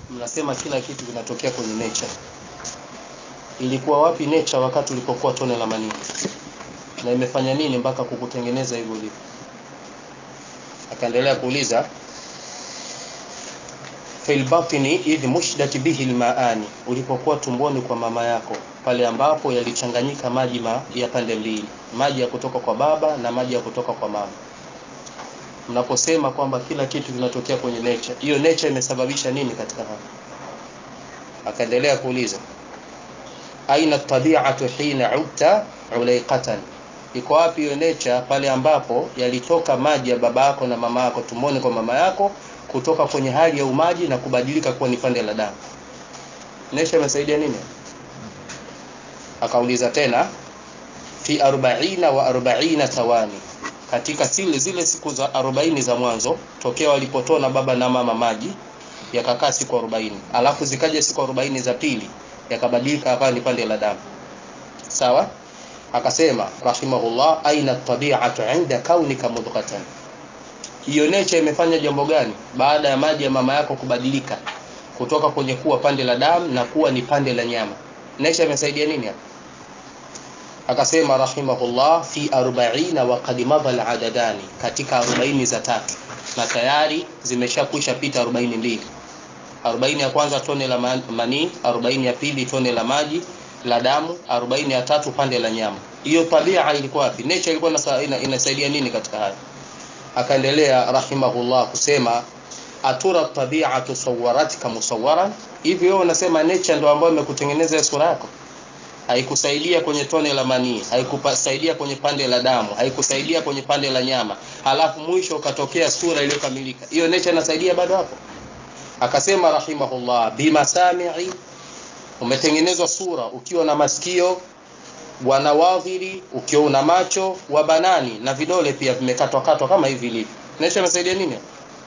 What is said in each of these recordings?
mnasema kila kitu kinatokea kwenye nature ilikuwa wapi nature wakati ulipokuwa tone la manii na imefanya nini mpaka kukutengeneza hivyo ulivyo akaendelea kuuliza fil batni idh mushdat bihi almaani ulipokuwa tumboni kwa mama yako pale ambapo yalichanganyika maji ma, ya pande mbili maji ya kutoka kwa baba na maji ya kutoka kwa mama mnaposema kwamba kila kitu kinatokea kwenye nature hiyo nature imesababisha nini katika hapa akaendelea kuuliza aina tabi'atu hina utta ulaiqatan iko wapi hiyo nature pale ambapo yalitoka maji ya baba yako na mama yako tumboni kwa mama yako kutoka kwenye hali ya umaji na kubadilika kuwa ni pande la damu nature imesaidia nini akauliza tena fi 40 wa 40 thawani katika zile zile siku za 40 za mwanzo tokea walipotona baba na mama maji yakakaa siku 40 alafu zikaja siku 40 za pili yakabadilika akawa ni pande la damu sawa akasema rahimahullah aina tabi'atu 'inda kaunika mudghatan hiyo nature imefanya jambo gani baada ya maji ya mama yako kubadilika kutoka kwenye kuwa pande la damu na kuwa ni pande la nyama nature imesaidia nini hapa akasema rahimahullah fi 40 wa qad madha al-adadani katika 40 za tatu na tayari zimeshakwisha pita 42 40 ya kwanza tone la manii 40 ya pili tone la maji la damu 40 ya tatu pande la nyama hiyo tabia ilikuwa wapi nature ilikuwa ina, inasaidia nini katika haya akaendelea rahimahullah kusema atura tabi'atu sawwaratka musawwaran hivi wewe unasema nature ndio ambayo imekutengeneza sura yako haikusaidia kwenye tone la manii haikusaidia kwenye pande la damu haikusaidia kwenye pande la nyama halafu mwisho ukatokea sura iliyokamilika hiyo nature inasaidia bado hapo akasema rahimahullah bimasami'i umetengenezwa sura ukiwa na masikio wanawadhiri ukiwa una macho wa banani na vidole pia vimekatwa katwa kama hivi ilivyo nature inasaidia nini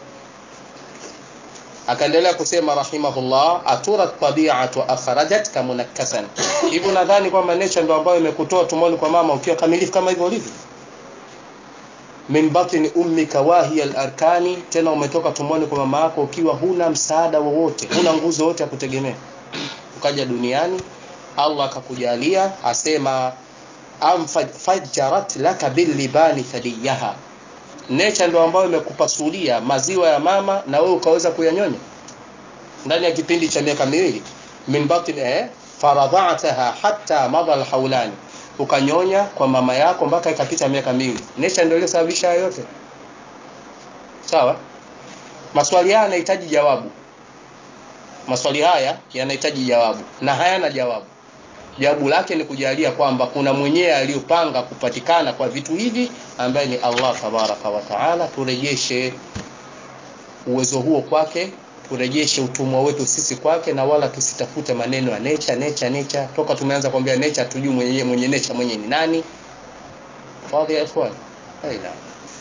akaendelea kusema rahimahullah atura tabi'atu akhrajat kamunakkasan hivyo nadhani kwamba nature ndio ambayo imekutoa tumboni kwa mama ukiwa kamilifu kama hivyo ulivyo min batni ummika wahiya al-arkani tena umetoka tumboni kwa mama yako ukiwa huna msaada wowote huna nguzo yote ya kutegemea ukaja duniani Allah akakujalia asema am fajjarat laka bil libani thadiyaha nature ndio ambayo imekupasulia maziwa ya mama na wewe ukaweza kuyanyonya ndani ya kipindi cha miaka miwili min batni eh faradhataha hatta madha alhawlani ukanyonya kwa mama yako mpaka ikapita miaka miwili nature ndio iliyosababisha yote sawa maswali haya yanahitaji jawabu maswali haya yanahitaji jawabu na hayana jawabu jawabu lake ni kujalia kwamba kuna mwenyewe aliyopanga kupatikana kwa vitu hivi ambaye ni Allah tabaraka wa taala turejeshe uwezo huo kwake turejeshe utumwa wetu sisi kwake na wala tusitafute maneno ya nature nature nature toka tumeanza kuambia nature tujui mwenye mwenye nature mwenye ni nani fadhi ya ikhwan aina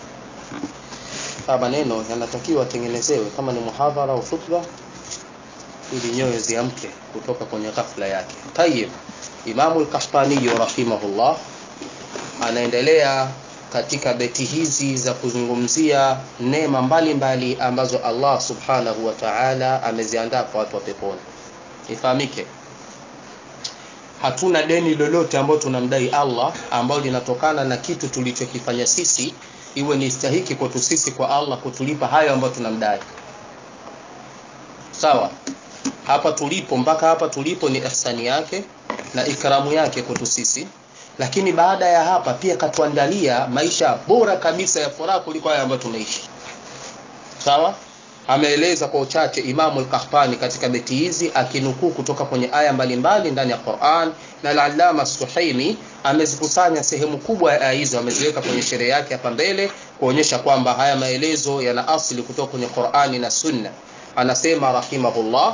haya maneno yanatakiwa tengenezewe kama ni muhadhara au khutba ili nyoyo ziamke kutoka kwenye ghafla yake tayib Imamu al-Qahtani rahimahullah anaendelea katika beti hizi za kuzungumzia neema mbalimbali ambazo Allah subhanahu wa ta'ala ameziandaa kwa watu wa peponi. Ifahamike hatuna deni lolote ambalo tunamdai Allah ambalo linatokana na kitu tulichokifanya sisi iwe ni stahiki kwetu sisi kwa Allah kutulipa hayo ambayo tunamdai. Sawa? Hapa tulipo mpaka hapa tulipo ni ihsani yake na ikramu yake kwetu sisi lakini baada ya hapa pia katuandalia maisha bora kabisa ya furaha kuliko haya ambayo tunaishi sawa ameeleza kwa uchache Imamu al-Qahtani katika beti hizi akinukuu kutoka kwenye aya mbalimbali ndani ya Qur'an na al-Allama Suhaimi amezikusanya sehemu kubwa ya aya hizo ameziweka kwenye sherehe yake hapa mbele kuonyesha kwamba haya maelezo yana asili kutoka kwenye Qur'ani na Sunna anasema rahimahullah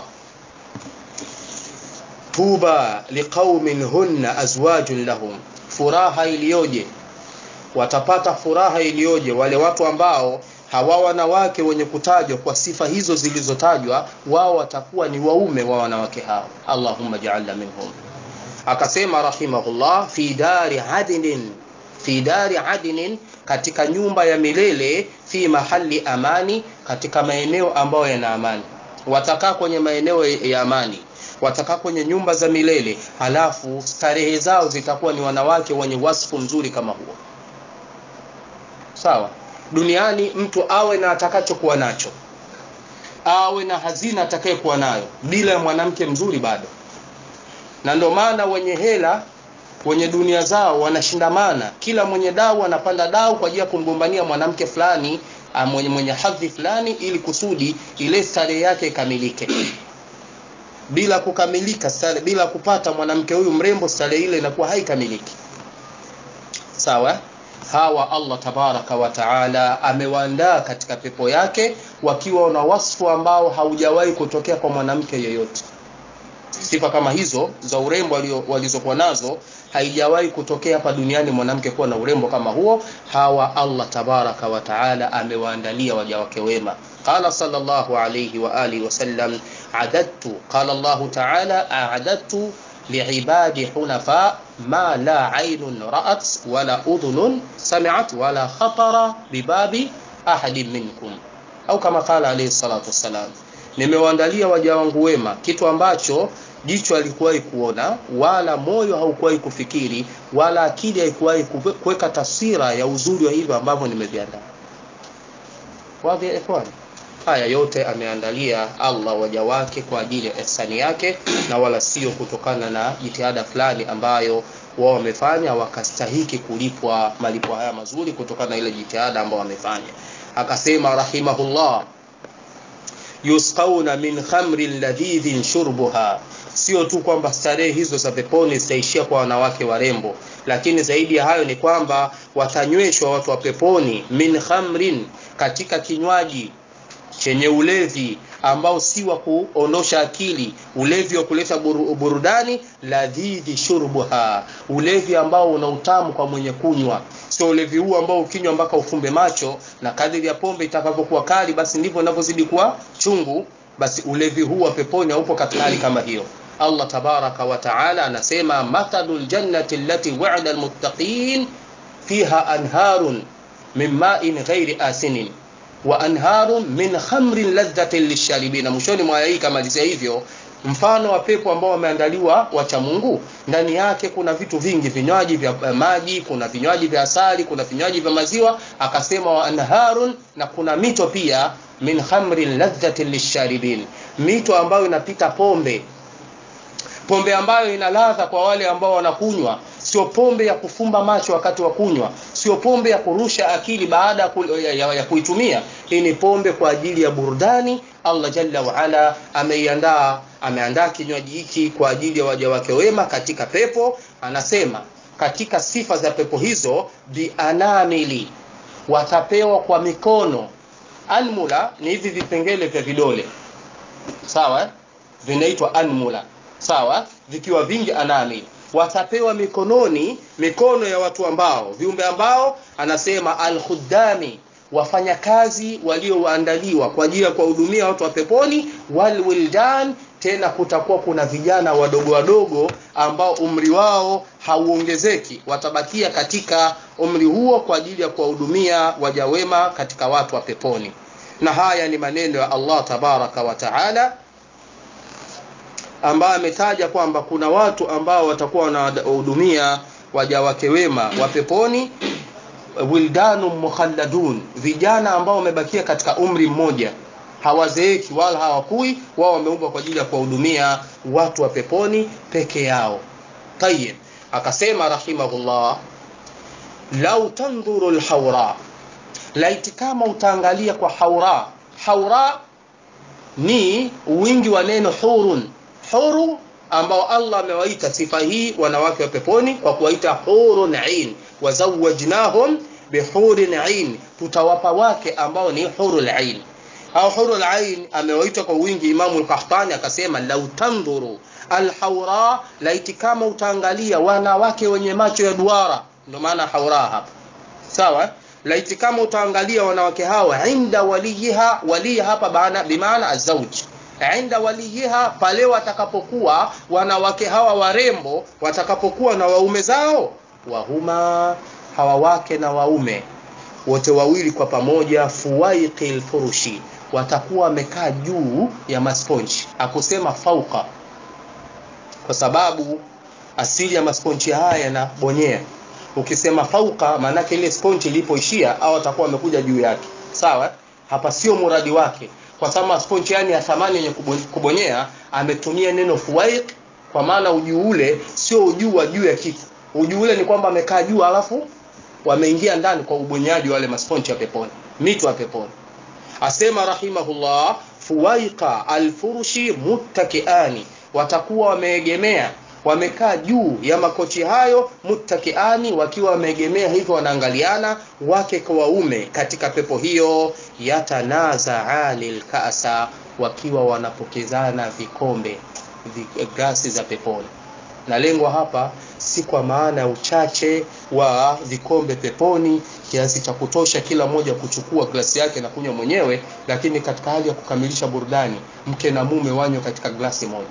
tuba liqaumin hunna azwajun lahum furaha iliyoje watapata furaha iliyoje wale watu ambao hawa wanawake wenye kutajwa kwa sifa hizo zilizotajwa wao watakuwa ni waume wa wanawake hao Allahumma ja'alna minhum akasema rahimahullah fi dari adnin fi dari adnin katika nyumba ya milele fi mahali amani katika maeneo ambayo yana amani watakaa kwenye maeneo ya amani watakaa kwenye nyumba za milele halafu starehe zao zitakuwa ni wanawake wenye wasfu mzuri kama huo sawa duniani mtu awe na atakachokuwa nacho awe na hazina atakayekuwa nayo bila ya mwanamke mzuri bado na ndio maana wenye hela wenye dunia zao wanashindamana kila mwenye dau anapanda dau kwa ajili ya kumgombania mwanamke fulani mwenye, mwenye hadhi fulani ili kusudi ile starehe yake ikamilike bila kukamilika stare, bila kupata mwanamke huyu mrembo starehe ile inakuwa haikamiliki sawa hawa Allah tabaraka wa taala amewaandaa katika pepo yake wakiwa na wasfu ambao haujawahi kutokea kwa mwanamke yeyote sifa kama hizo za urembo walizokuwa nazo haijawahi kutokea hapa duniani mwanamke kuwa na urembo kama huo hawa Allah tabaraka wa taala amewaandalia waja wake wema qala sallallahu alayhi wa alihi wasallam adadtu qala Allah taala a'adadtu li'ibadi hunafa ma la aynun ra'at wala udhunun sami'at wala khatara bibabi ahadin minkum au kama qala alayhi salatu wassalam nimewaandalia waja wangu wema kitu ambacho jicho halikuwahi kuona wala moyo haukuwahi kufikiri wala akili haikuwahi kuweka taswira ya uzuri wa hivyo ambavyo nimeviandaa wadhi ya ikhwan haya yote ameandalia Allah waja wake kwa ajili ya ihsani yake na wala sio kutokana na jitihada fulani ambayo wao wamefanya wakastahiki kulipwa malipo haya mazuri kutokana na ile jitihada ambayo wamefanya akasema rahimahullah yusqauna min khamrin ladhidhin shurbuha sio tu kwamba starehe hizo za peponi zitaishia kwa wanawake warembo lakini zaidi ya hayo ni kwamba watanyweshwa watu wa peponi min khamrin katika kinywaji chenye ulevi ambao si wa kuondosha akili ulevi wa kuleta buru, burudani ladhidhi shurbuha ulevi ambao una utamu kwa mwenye kunywa sio ulevi huu ambao ukinywa mpaka ufumbe macho na kadiri ya pombe itakavyokuwa kali basi ndivyo inavyozidi kuwa chungu basi ulevi huu wa peponi haupo katika hali kama hiyo Allah tabaraka wa taala anasema mathalul jannati allati wa'ada almuttaqin fiha anharun min ma'in ghairi asinin wa anharun min khamrin ladhatin lisharibina mwishoni mwa hii kamalizia hivyo mfano wa pepo ambao wameandaliwa wacha Mungu ndani yake kuna vitu vingi vinywaji vya maji kuna vinywaji vya asali kuna vinywaji vya maziwa akasema wa anharun na kuna mito pia min khamrin ladhatin lisharibin mito ambayo inapita pombe pombe ambayo ina ladha kwa wale ambao wanakunywa sio pombe ya kufumba macho wakati wa kunywa sio pombe ya kurusha akili baada ya, ya, ya kuitumia hii ni pombe kwa ajili ya burudani Allah jalla wa ala ameiandaa ameandaa kinywaji hiki kwa ajili ya waja wake wema katika pepo anasema katika sifa za pepo hizo bianamili watapewa kwa mikono anmula ni hivi vipengele vya vidole sawa vinaitwa anmula sawa vikiwa vingi anamili watapewa mikononi mikono ya watu ambao viumbe ambao anasema alkhuddami wafanyakazi walioandaliwa kwa ajili ya kuwahudumia watu wa peponi walwildan tena kutakuwa kuna vijana wadogo wadogo ambao umri wao hauongezeki watabakia katika umri huo kwa ajili ya kuwahudumia waja wema katika watu wa peponi na haya ni maneno ya Allah tabaraka wa taala ambaye ametaja kwamba kuna watu ambao watakuwa wanahudumia waja wake wema wa peponi wildanu mukhalladun vijana ambao wamebakia katika umri mmoja hawazeeki wala hawakui wao wameumbwa kwa ajili ya kuwahudumia watu wa peponi peke yao tayib akasema rahimahullah lau tandhuru lhaura laiti kama utaangalia kwa haura haura ni wingi wa neno hurun huru ambao Allah amewaita sifa hii wanawake wa peponi kwa kuwaita hurun ain wazawajnahum bihurin ain tutawapa wake ambao ni hurul ain au hurul ain amewaita kwa wingi Imamu al-Qahtani akasema lau tandhuru alhaura laiti kama utaangalia wanawake wenye macho ya duara ndio maana haura hapa sawa laiti kama utaangalia wanawake hawa inda waliyiha waliya hapa baana bimaana azauji inda waliyiha pale watakapokuwa wanawake hawa warembo watakapokuwa na waume zao wahuma hawa wake na waume wote wawili kwa pamoja fuwaiqil furushi watakuwa wamekaa juu ya masponji akusema fauka kwa sababu asili ya masponji haya yanabonyea ukisema fauka maanake ile sponji ilipoishia au watakuwa wamekuja juu yake sawa hapa sio muradi wake kwa sababu sponji yani ya thamani yenye kubonyea ametumia neno fuwaiq kwa maana ujuu ule sio ujuu wa juu ya kitu ujuu ule ni kwamba amekaa juu alafu wameingia ndani kwa ubonyaji wale masponji ya peponi mito ya peponi asema rahimahullah fuwaiqa alfurushi muttakiani watakuwa wameegemea wamekaa juu ya makochi hayo muttakiani wakiwa wameegemea hivyo wanaangaliana wake kwa waume katika pepo hiyo yatanazaani lkasa wakiwa wanapokezana vikombe glasi za peponi na lengo hapa si kwa maana ya uchache wa vikombe peponi kiasi cha kutosha kila mmoja kuchukua glasi yake na kunywa mwenyewe lakini katika hali ya kukamilisha burudani mke na mume wanywe katika glasi moja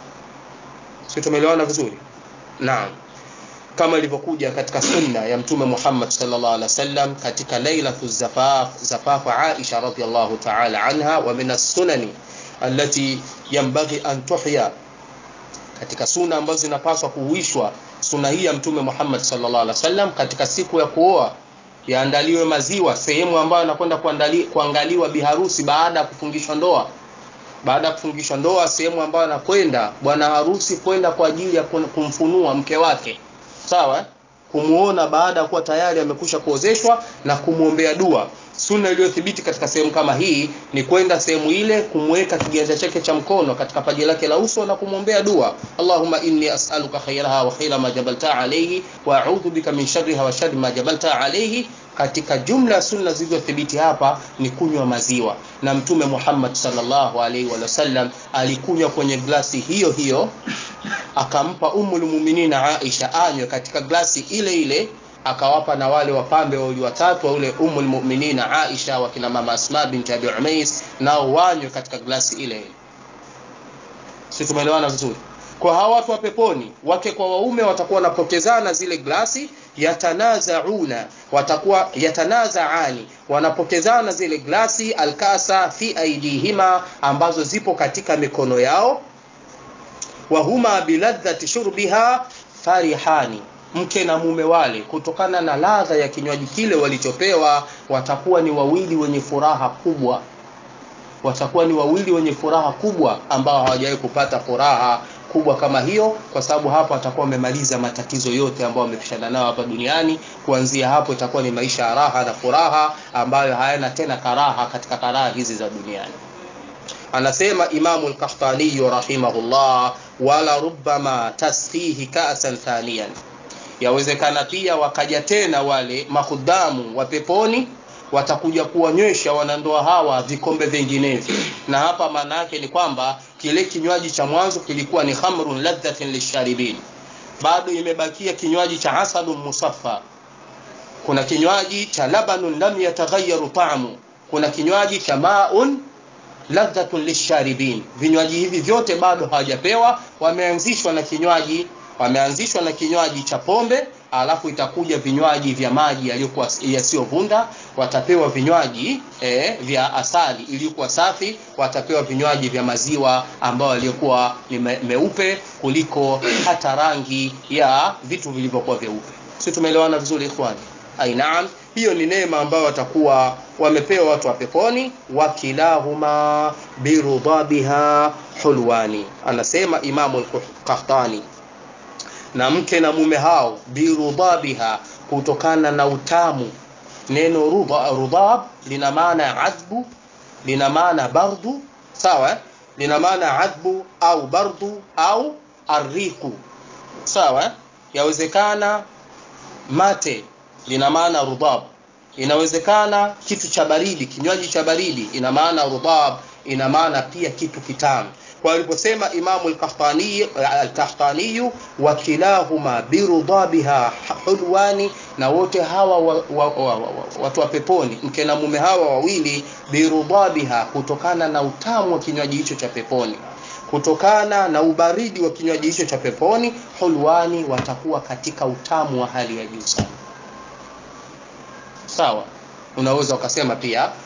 si tumeelewana vizuri naam kama ilivyokuja katika sunna ya mtume Muhammad sallallahu alaihi wasallam katika lailatu zafaf zafaf Aisha radhiyallahu ta'ala anha wa min as-sunani allati yanbaghi an tuhya katika suna ambazo zinapaswa kuhuishwa suna hii ya mtume Muhammad sallallahu alaihi wasallam katika siku ya kuoa yaandaliwe maziwa sehemu ambayo anakwenda kuangaliwa biharusi baada ya kufungishwa ndoa baada ya kufungishwa ndoa sehemu ambayo anakwenda bwana harusi kwenda kwa ajili ya kumfunua mke wake sawa kumuona baada ya kuwa tayari amekusha kuozeshwa na kumwombea dua sunna iliyothibiti katika sehemu kama hii ni kwenda sehemu ile kumweka kiganja chake cha mkono katika paji lake la uso na kumwombea dua Allahumma inni as'aluka khairaha wa khaira ma jabalta alayhi wa a'udhu bika min sharriha wa sharri ma jabalta alayhi katika jumla ya sunna zilizothibiti hapa ni kunywa maziwa na mtume Muhammad sallallahu alaihi wasallam alikunywa kwenye glasi hiyo hiyo akampa ummul mu'minina Aisha anywe katika glasi ile ile akawapa na wale wapambe wawili watatu wa ule ummul mu'minina Aisha wakina mama Asma binti Abi Umais nao wanywe katika glasi ile ile si tumeelewana vizuri kwa hawa watu wa peponi wake kwa waume watakuwa wanapokezana zile glasi yatanazauna watakuwa yatanazaani wanapokezana zile glasi alkasa fi aidihima ambazo zipo katika mikono yao wahuma biladhati shurbiha farihani mke na mume wale kutokana na ladha ya kinywaji kile walichopewa watakuwa ni wawili wenye furaha kubwa watakuwa ni wawili wenye furaha kubwa ambao hawajawahi kupata furaha kubwa kama hiyo kwa sababu hapo atakuwa amemaliza matatizo yote ambayo amepishana nayo hapa duniani kuanzia hapo itakuwa ni maisha ya raha na furaha ambayo hayana tena karaha katika karaha hizi za duniani anasema imamu al-Qahtani rahimahullah wala rubbama tasfihi ka'san thaniyan yawezekana pia wakaja tena wale mahudamu wa peponi watakuja kuwanywesha wanandoa hawa vikombe vinginevyo na hapa maana yake ni kwamba kile kinywaji cha mwanzo kilikuwa ni khamrun ladhatin lisharibin bado imebakia kinywaji cha asalun musaffa kuna kinywaji cha labanun lam yataghayyaru ta'mu kuna kinywaji cha maun ladhatun lisharibin vinywaji hivi vyote bado hawajapewa wameanzishwa na kinywaji wameanzishwa na kinywaji cha pombe alafu itakuja vinywaji vya maji yaliyokuwa yasiyovunda watapewa vinywaji e, vya asali iliyokuwa safi watapewa vinywaji vya maziwa ambayo yaliyokuwa ni me, meupe kuliko hata rangi ya vitu vilivyokuwa vyeupe si tumeelewana vizuri ikhwani ainaam hiyo ni neema ambayo watakuwa wamepewa watu wa peponi wakilahuma birudhabiha hulwani anasema imamu al-qahtani na mke na mume hao birudhabiha kutokana na utamu neno rudhab lina maana ya adbu lina maana bardu sawa lina maana adbu au bardu au arriku sawa yawezekana mate lina maana rudhab inawezekana kitu cha baridi kinywaji cha baridi ina maana rudhab ina maana pia kitu kitamu kwa aliposema imamu al-Qahtani al-Qahtani wa kilahuma birudhabiha hulwani na wote hawa wa, wa, wa, wa, watu wa peponi mke na mume hawa wawili birudhabiha kutokana na utamu wa kinywaji hicho cha peponi kutokana na ubaridi wa kinywaji hicho cha peponi hulwani watakuwa katika utamu wa hali ya juu sana sawa unaweza ukasema pia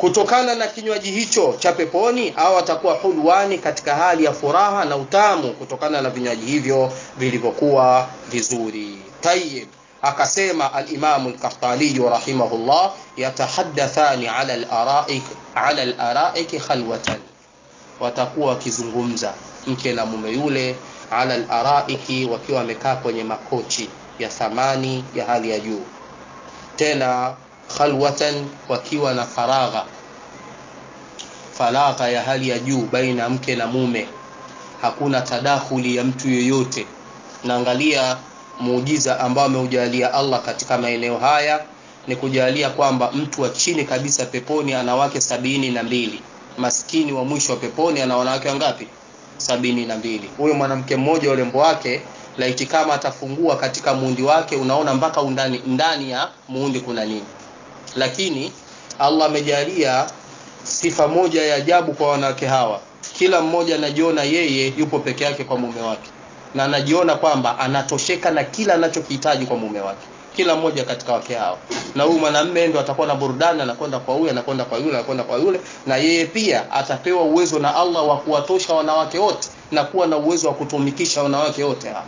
kutokana na kinywaji hicho cha peponi au atakuwa hulwani katika hali ya furaha na utamu kutokana na vinywaji hivyo vilivyokuwa vizuri tayib akasema alimamu lkahtaliyu rahimahullah yatahaddathani ala laraik ala laraiki khalwatan watakuwa wakizungumza mke na mume yule ala laraiki wakiwa wamekaa kwenye makochi ya thamani ya hali ya juu tena khalwatan wakiwa na faragha faragha ya hali ya juu baina mke na mume hakuna tadakhuli ya mtu yeyote naangalia muujiza ambao ameujalia Allah katika maeneo haya ni kujalia kwamba mtu wa chini kabisa peponi ana wake sabini na mbili maskini wa mwisho wa peponi ana wanawake wangapi sabini na mbili huyo mwanamke mmoja urembo wake laiti kama atafungua katika muundi wake unaona mpaka undani ndani ya muundi kuna nini lakini Allah amejalia sifa moja ya ajabu kwa wanawake hawa kila mmoja anajiona yeye yupo peke yake kwa mume wake na anajiona kwamba anatosheka na kila anachokihitaji kwa mume wake kila mmoja katika wake hao na huyu mwanamume ndo atakuwa na burudani anakwenda kwa huyu anakwenda kwa yule anakwenda kwa yule na yeye pia atapewa uwezo na Allah wa kuwatosha wanawake wote na kuwa na uwezo wa kutumikisha wanawake wote hapa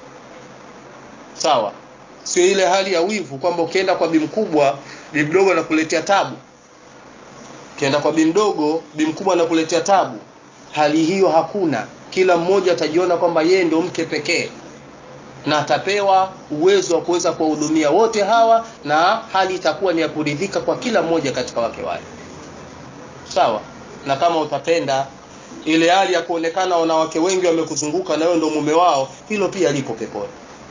sawa sio ile hali ya wivu kwamba ukienda kwa bi mkubwa bi mdogo anakuletea tabu ukienda kwa bi mdogo bi mkubwa anakuletea tabu hali hiyo hakuna kila mmoja atajiona kwamba yeye ndio mke pekee na atapewa uwezo wa kuweza kuwahudumia wote hawa na hali itakuwa ni ya kuridhika kwa kila mmoja katika wake wale sawa na kama utapenda ile hali ya kuonekana wanawake wengi wamekuzunguka na wewe ndio mume wao hilo pia lipo peponi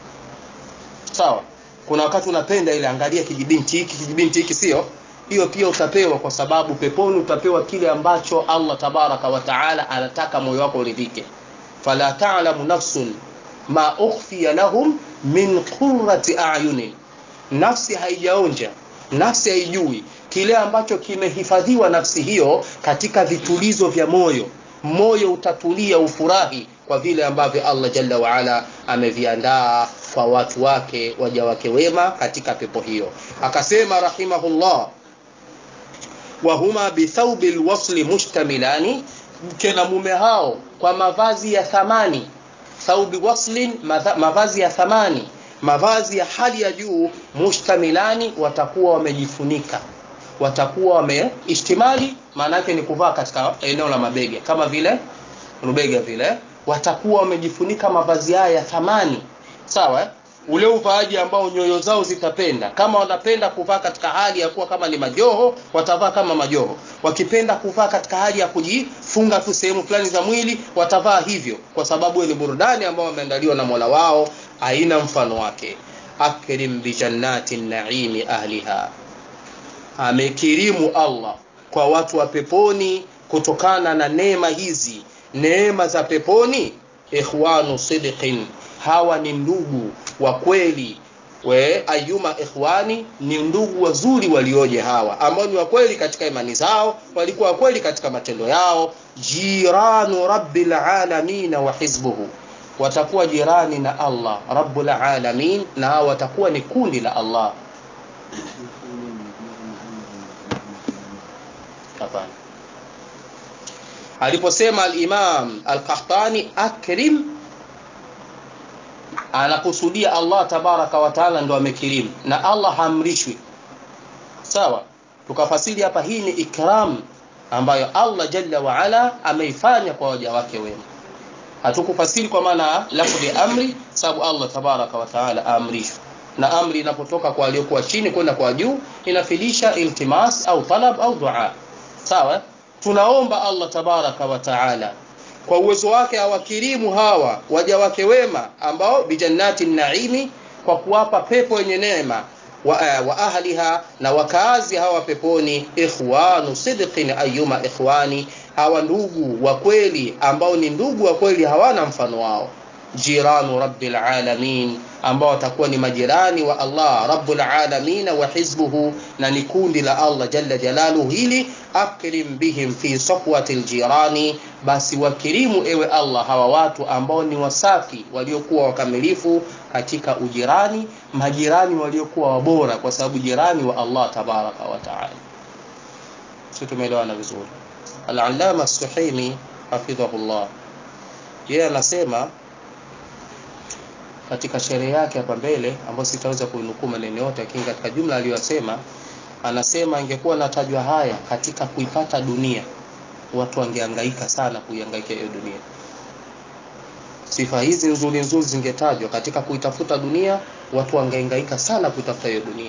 sawa kuna wakati unapenda ile angalia kijibinti hiki kijibinti hiki sio hiyo pia utapewa kwa sababu peponi utapewa kile ambacho Allah tabaraka wa taala anataka moyo wako uridhike fala ta'lamu nafsun ma ukhfiya lahum min qurrati a'yunin nafsi haijaonja nafsi haijui kile ambacho kimehifadhiwa nafsi hiyo katika vitulizo vya moyo moyo utatulia ufurahi kwa vile ambavyo Allah jalla waala ameviandaa kwa watu wake waja wake wema katika pepo hiyo akasema rahimahullah wahuma bithaubi lwasli mushtamilani mke na mume hao kwa mavazi ya thamani thaubi waslin mavazi ya thamani mavazi ya hali ya juu mushtamilani watakuwa wamejifunika watakuwa wameishtimali maana yake ni kuvaa katika eneo la mabega kama vile rubega vile watakuwa wamejifunika mavazi haya ya thamani sawa ule uvaaji ambao nyoyo zao zitapenda kama wanapenda kuvaa katika hali ya kuwa kama ni majoho watavaa kama majoho wakipenda kuvaa katika hali ya kujifunga tu sehemu fulani za mwili watavaa hivyo kwa sababu ni burudani ambao wameandaliwa na Mola wao aina mfano wake akrim bi jannati naimi ahliha amekirimu Allah kwa watu wa peponi kutokana na neema hizi neema za peponi ikhwanu sidqin hawa ni ndugu wa kweli we ayuma ikhwani ni ndugu wazuri walioje hawa ambao ni wa kweli katika imani zao walikuwa wa kweli katika matendo yao jiranu rabbil alamin wa hizbuhu watakuwa jirani na Allah rabbul alamin na hawa watakuwa ni kundi la Allah hapana aliposema al-Imam al-Qahtani akrim anakusudia Allah tabaraka wa taala ndo amekirimu na Allah hamrishwi sawa tukafasiri hapa hii ni ikram ambayo Allah jalla wa ala ameifanya kwa waja wake wema hatukufasiri kwa maana lafzi amri sababu Allah tabaraka wa taala amrishwa na amri inapotoka kwa aliyokuwa chini kwenda kwa juu inafilisha iltimas au talab au dua sawa tunaomba Allah tabaraka wa taala kwa uwezo wake awakirimu hawa waja wake wema ambao bijannati naimi kwa kuwapa pepo yenye neema wa, uh, wa ahliha na wakaazi hawa peponi ikhwanu sidqin ayuma ikhwani hawa ndugu wa kweli ambao ni ndugu wa kweli hawana mfano wao jiranu rabbil alamin ambao watakuwa ni majirani wa Allah rabbul alamin wa hizbuhu na ni kundi la Allah jalla jalaluhu hili akrim bihim fi safwatil jirani basi wakirimu ewe Allah hawa watu ambao ni wasafi waliokuwa wakamilifu katika ujirani majirani waliokuwa wabora kwa sababu jirani wa Allah tabaraka wa taala si tumeelewana vizuri al-allama as-suhaimi hafidhahullah yeye anasema katika sherehe yake hapa mbele ambayo sitaweza kuinukuu maneno yote lakini katika jumla aliyosema anasema ingekuwa natajwa haya katika kuipata dunia watu wangehangaika sana kuihangaika hiyo dunia sifa hizi nzuri nzuri zingetajwa katika kuitafuta dunia watu wangehangaika sana kuitafuta hiyo dunia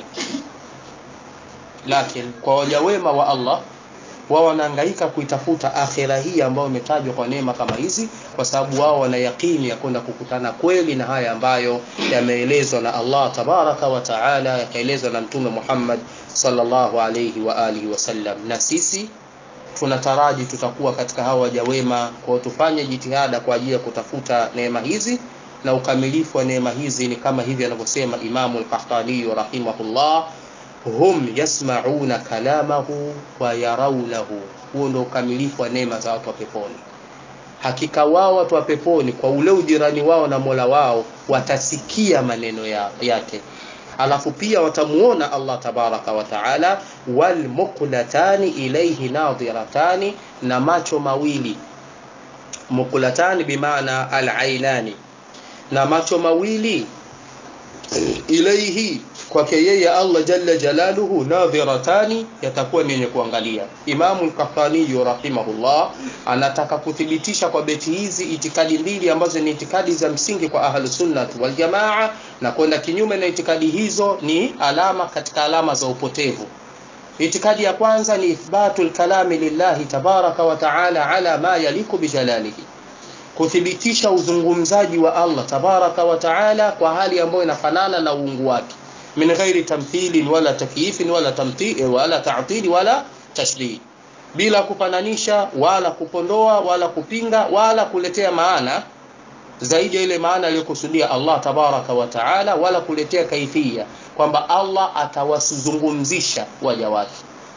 lakini kwa waja wema wa Allah wao wanahangaika kuitafuta akhira hii ambayo imetajwa kwa neema kama hizi kwa sababu wao wana yakini ya kwenda kukutana kweli na haya ambayo yameelezwa na Allah tabaraka wa taala yakaelezwa na mtume Muhammad sallallahu alayhi wa alihi wasallam na sisi tunataraji tutakuwa katika hawa waja wema kwa tufanye jitihada kwa ajili ya kutafuta neema hizi na ukamilifu wa neema hizi ni kama hivi anavyosema Imamu al-Qahtani rahimahullah hum yasmauna kalamahu wa yarawnahu huo ndio ukamilifu wa neema za watu wa peponi hakika wao watu wa peponi kwa ule ujirani wao na Mola wao watasikia maneno ya, yake alafu pia watamuona Allah tabaraka wa taala wal muqlatani ilayhi nadhiratani na macho mawili muqlatani bimaana al ainani na macho mawili ilaihi kwake yeye Allah jalla jalaluhu nadhiratani yatakuwa ni yenye kuangalia Imamu al-Qahtani rahimahullah anataka kuthibitisha kwa beti hizi itikadi mbili ambazo ni itikadi za msingi kwa ahlus sunnah wal jamaa na kwenda kinyume na itikadi hizo ni alama katika alama za upotevu itikadi ya kwanza ni ithbatul kalami lillahi tabaraka wa taala ala ma yaliku bijalalihi kuthibitisha uzungumzaji wa Allah tabaraka wa taala kwa hali ambayo inafanana na uungu wake min ghairi tamthilin wala takyifin wala tamthil wala ta'til wala tashdid bila kupananisha wala kupondoa wala kupinga wala kuletea maana zaidi ya ile maana aliyokusudia Allah tabaraka wa taala wala kuletea kaifia kwamba Allah atawazungumzisha waja wake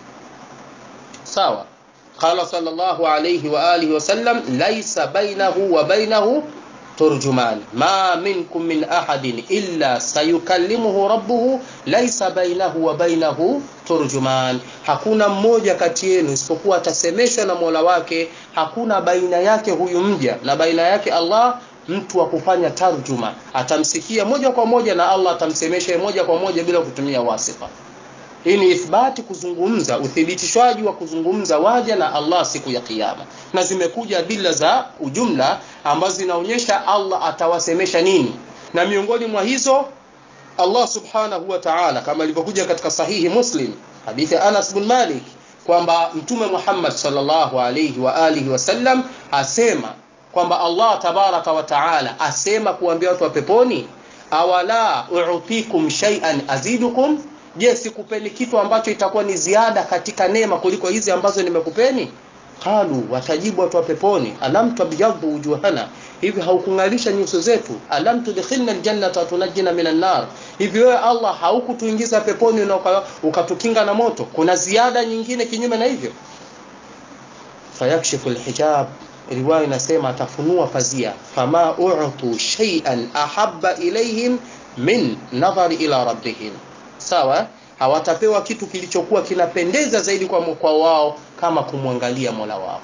sawa قال صلى الله عليه وآله وسلم ليس بينه وبينه ترجمان ما منكم من أحد إلا سيكلمه ربه ليس بينه وبينه turjuman hakuna mmoja kati yenu isipokuwa atasemeshwa na Mola wake hakuna baina yake huyu mja na baina yake Allah mtu wa kufanya tarjuma atamsikia moja kwa moja na Allah atamsemesha moja kwa moja bila kutumia wasifa hii ni ithbati kuzungumza uthibitishwaji wa kuzungumza waja na Allah siku ya kiyama na zimekuja adila za ujumla ambazo zinaonyesha Allah atawasemesha nini na miongoni mwa hizo Allah subhanahu wa ta'ala kama ilivyokuja katika sahihi Muslim hadithi ya Anas bin Malik kwamba mtume Muhammad sallallahu alayhi wa alihi wasallam asema kwamba Allah tabaraka wa ta'ala asema kuambia watu wa peponi awala u'tikum shay'an azidukum je sikupeni kitu ambacho itakuwa ni ziada katika neema kuliko hizi ambazo nimekupeni qalu watajibu watu wa peponi alam tabyadhu wujuhana hivi haukungalisha nyuso zetu alam tudkhilna aljannata tunajina minan nar hivi wewe Allah haukutuingiza peponi na ukatukinga na moto kuna ziada nyingine kinyume na hivyo fayakshifu alhijab riwaya inasema atafunua pazia fama u'tu shay'an ahabba ilayhim min nadhari ila rabbihim sawa hawatapewa kitu kilichokuwa kinapendeza zaidi kwa kwa wao kama kumwangalia Mola wao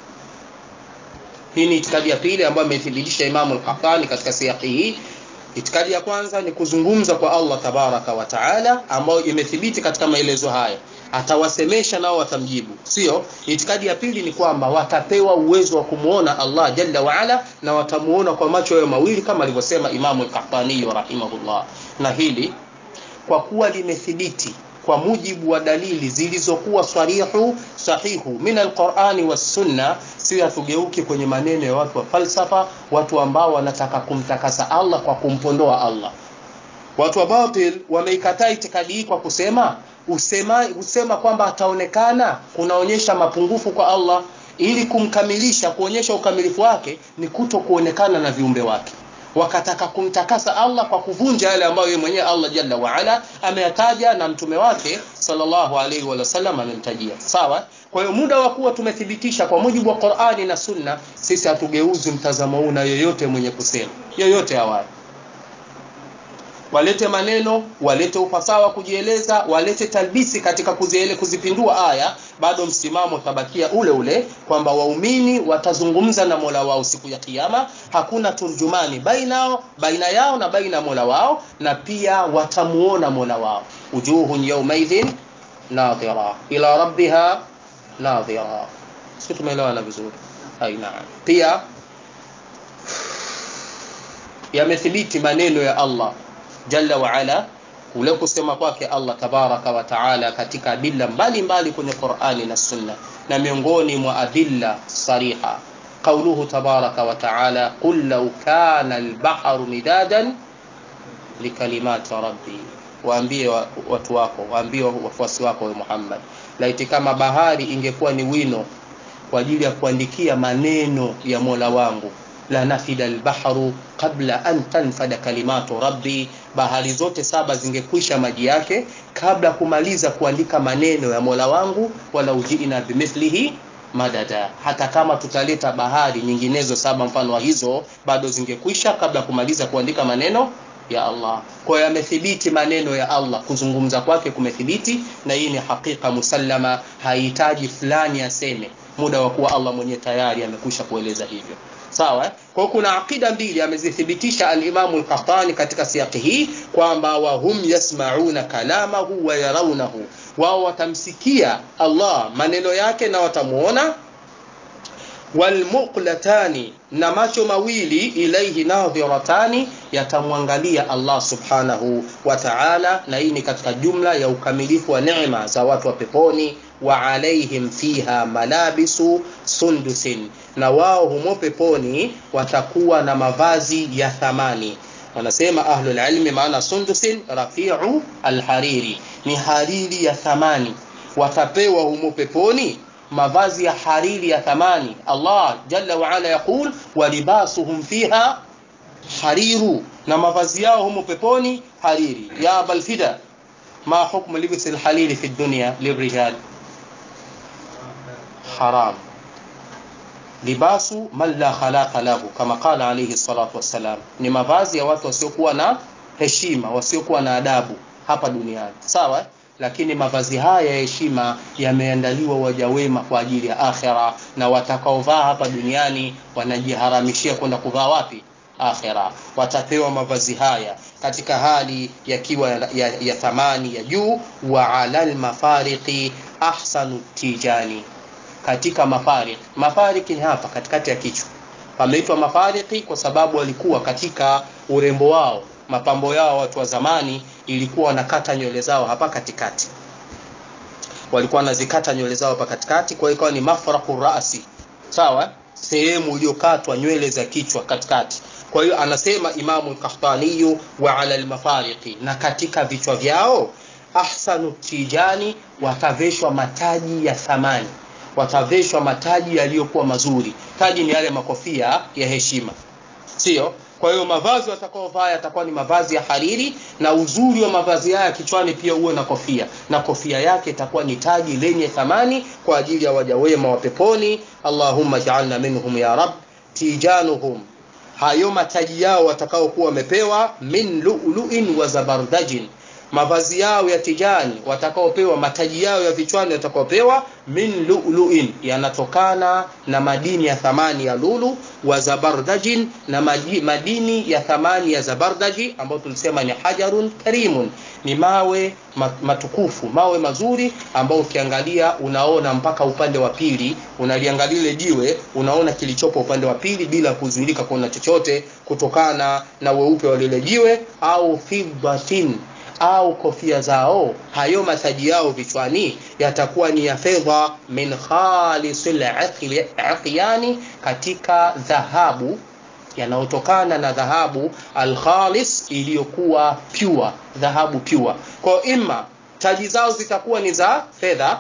hii ni itikadi ya pili ambayo amethibitisha Imam al-Qahtani katika siyaki hii itikadi ya kwanza ni kuzungumza kwa Allah tabaraka wa taala ambayo imethibiti katika maelezo haya atawasemesha nao watamjibu sio itikadi ya pili ni kwamba watapewa uwezo wa kumuona Allah jalla wa ala na watamuona kwa macho yao mawili kama alivyosema Imam al-Qahtani rahimahullah na hili kwa kuwa limethibiti kwa mujibu wa dalili zilizokuwa sarihu sahihu min alqurani wassunna si hatugeuki kwenye maneno ya watu wa falsafa watu ambao wanataka kumtakasa Allah kwa kumpondoa Allah watu wa batil wameikataa itikadi hii kwa kusema usema usema kwamba ataonekana kunaonyesha mapungufu kwa Allah ili kumkamilisha kuonyesha ukamilifu wake ni kuto kuonekana na viumbe wake wakataka kumtakasa Allah kwa kuvunja yale ambayo yeye mwenyewe Allah Jalla wa Ala ameyataja na mtume wake sallallahu alaihi wa sallam amemtajia. Sawa? Kwa hiyo muda wa kuwa tumethibitisha kwa mujibu wa Qur'ani na Sunna, sisi hatugeuzi mtazamo huu na yoyote mwenye kusema yoyote awali. walete maneno walete ufasaha kujieleza walete talbisi katika kuziele, kuzipindua aya bado msimamo utabakia ule ule kwamba waumini watazungumza na mola wao siku ya kiyama hakuna turjumani baina, baina yao na baina mola wao na pia watamuona mola wao ujuhun yaumaidhin nadhira ila rabbiha nadhira si tumeelewana vizuri aina pia yamethibiti maneno ya allah jalla waala kule kusema kwake allah tabaraka wa taala katika adilla mbalimbali kwenye qurani na sunna na miongoni mwa adilla sariha qauluhu tabaraka wa taala qul lau kana lbaharu midadan likalimati rabbi waambie watu wako waambie wafuasi wako we muhammad laiti kama bahari ingekuwa ni wino kwa ajili ya kuandikia maneno ya mola wangu la nafida lbahru qabla an tanfada kalimatu rabbi bahari zote saba zingekwisha maji yake kabla kumaliza kuandika maneno ya mola wangu wala ujina bimithlihi madada hata kama tutaleta bahari nyinginezo saba mfano wa hizo bado zingekwisha kabla kumaliza kuandika maneno ya allah kwa hiyo yamethibiti maneno ya allah kuzungumza kwake kumethibiti na hii ni hakika musallama hahitaji fulani aseme muda wa kuwa allah mwenyewe tayari amekwisha kueleza hivyo sawa kwa hiyo kuna aqida mbili amezithibitisha alimamu lkahtani katika siaki hii kwamba wahum yasmauna kalamahu wa yaraunahu wao watamsikia allah maneno yake na watamuona walmuqlatani na macho mawili ilaihi nadhiratani yatamwangalia allah subhanahu wa taala na hii ni katika jumla ya ukamilifu wa neema za watu wa peponi wa alaihim fiha malabisu sundusin na wao humo peponi watakuwa na mavazi ya thamani wanasema ahlulilmi maana sundusin rafiu alhariri ni hariri ya thamani watapewa humo peponi mavazi ya hariri ya thamani allah jalla waala yaqul walibasuhum fiha hariru na mavazi yao humo peponi hariri ya abalfida ma hukmu libsi lhariri fi dunya lirijal haram libasu man la khalaqa lahu kama qala alayhi salatu wassalam ni mavazi ya watu wasiokuwa na heshima wasiokuwa na adabu hapa duniani sawa lakini mavazi haya ya heshima yameandaliwa waja wema kwa ajili ya akhira na watakaovaa hapa duniani wanajiharamishia kwenda kuvaa wapi akhira watapewa mavazi haya katika hali yakiwa ya, ya, ya thamani ya juu wa ala lmafariqi ahsanu tijani katika mafarik mafariki ni hapa katikati ya kichwa pameitwa mafariki kwa sababu walikuwa katika urembo wao mapambo yao watu wa zamani ilikuwa wanakata nywele zao hapa katikati walikuwa wanazikata nywele zao hapa katikati kwa hiyo ikawa ni mafraku rasi sawa sehemu iliyokatwa nywele za kichwa katikati kwa hiyo anasema imamu kahtaniyu wa ala lmafariqi na katika vichwa vyao ahsanu tijani wataveshwa mataji ya thamani wataveshwa mataji yaliyokuwa mazuri taji ni yale makofia ya heshima sio kwa hiyo mavazi watakaovaa yatakuwa ni mavazi ya hariri na uzuri wa mavazi haya kichwani pia uwe na kofia na kofia yake itakuwa ni taji lenye thamani kwa ajili ya waja wema wa peponi allahumma jaalna minhum ya rab tijanuhum hayo mataji yao watakaokuwa wamepewa min luluin wa zabardajin mavazi yao ya tijani watakaopewa mataji yao ya vichwani watakaopewa min luluin yanatokana na madini ya thamani ya lulu wa zabardajin na madini ya thamani ya zabardaji ambayo tulisema ni hajarun karimun ni mawe matukufu mawe mazuri ambao ukiangalia unaona mpaka upande wa pili unaliangalia ile jiwe unaona kilichopo upande wa pili bila kuzuilika kuona chochote kutokana na weupe wa lile jiwe au fiddatin au kofia zao hayo mataji yao vichwani yatakuwa ni ya fedha min khalisil aqyani katika dhahabu yanayotokana na dhahabu alkhalis iliyokuwa pure dhahabu pure kwa ima taji zao zitakuwa ni za fedha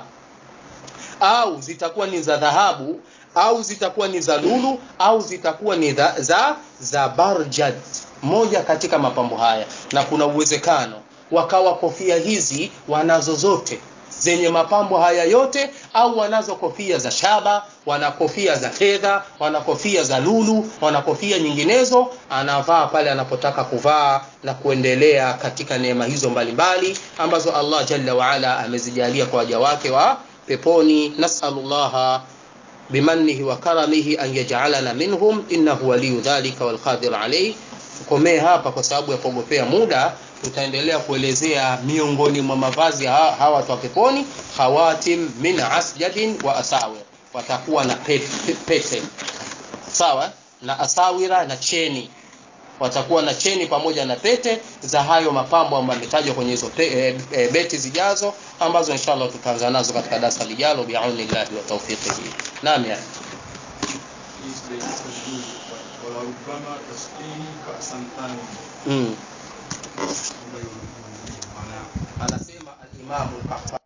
au zitakuwa ni za dhahabu au zitakuwa ni za lulu au zitakuwa ni za, za, za barjad moja katika mapambo haya na kuna uwezekano wakawa kofia hizi wanazo zote zenye mapambo haya yote au wanazo kofia za shaba wana kofia za fedha wana kofia za lulu wana kofia nyinginezo anavaa pale anapotaka kuvaa na kuendelea katika neema hizo mbalimbali ambazo Allah jalla waala amezijalia kwa waja wake wa peponi nasalullaha bimanihi wa karamihi an yaj'alana minhum innahu waliyu dhalika walqadir alayh tukomee hapa kwa sababu ya kuogopea muda tutaendelea kuelezea miongoni mwa mavazi ha- hawa watu wa peponi khawatim min asjadin wa asawir watakuwa na pete, pete. sawa na asawira na cheni watakuwa na cheni pamoja na pete za hayo mapambo ambayo yametajwa kwenye hizo pe- e, e, beti zijazo ambazo inshallah tutaanza nazo katika darasa lijalo biaunillahi wa tawfiqihi naam ya ولربما تسقيه كأسا ثانيا mm. maana anasema al-Imam al